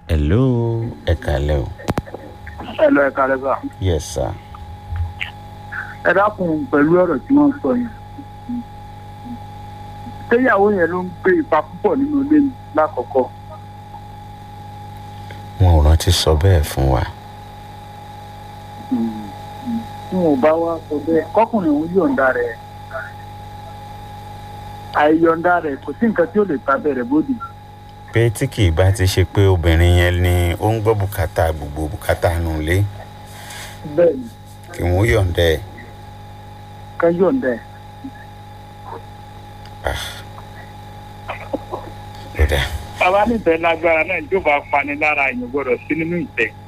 hello ẹ kàlẹ́ o. ẹ lọ ẹ̀ka rẹ̀ bá. yes sir. ẹ dákun pẹ̀lú ọ̀rọ̀ tí wọ́n sọ yẹn. ṣéyàwó yẹn ló ń gbé ipa púpọ̀ nínú ilé mi lákọ̀ọ́kọ́. wọn ò rántí sọ bẹ́ẹ̀ fún wa. tí wọn ò bá wá sọ bẹ́ẹ̀ kọkùnrin òun yọ̀ǹda rẹ̀ àìyọ̀ǹda rẹ̀ kò sí nǹkan tí ó lè ta bẹ̀rẹ̀ bóde. pé tí kì í bá ti ṣe pé obìnrin yẹn ni ó ń gbọ́ bùkátà gbogbo bùkátà nù lé bẹ́ẹ̀ ni kí wọ́n yọ̀ǹda ẹ̀. ká yọ̀ǹda ẹ̀. ó dà bàbá nífẹ̀ẹ́ lágbára náà yóò bá pani lára èèyàn gbọ́dọ̀ sí nínú ìtẹ́.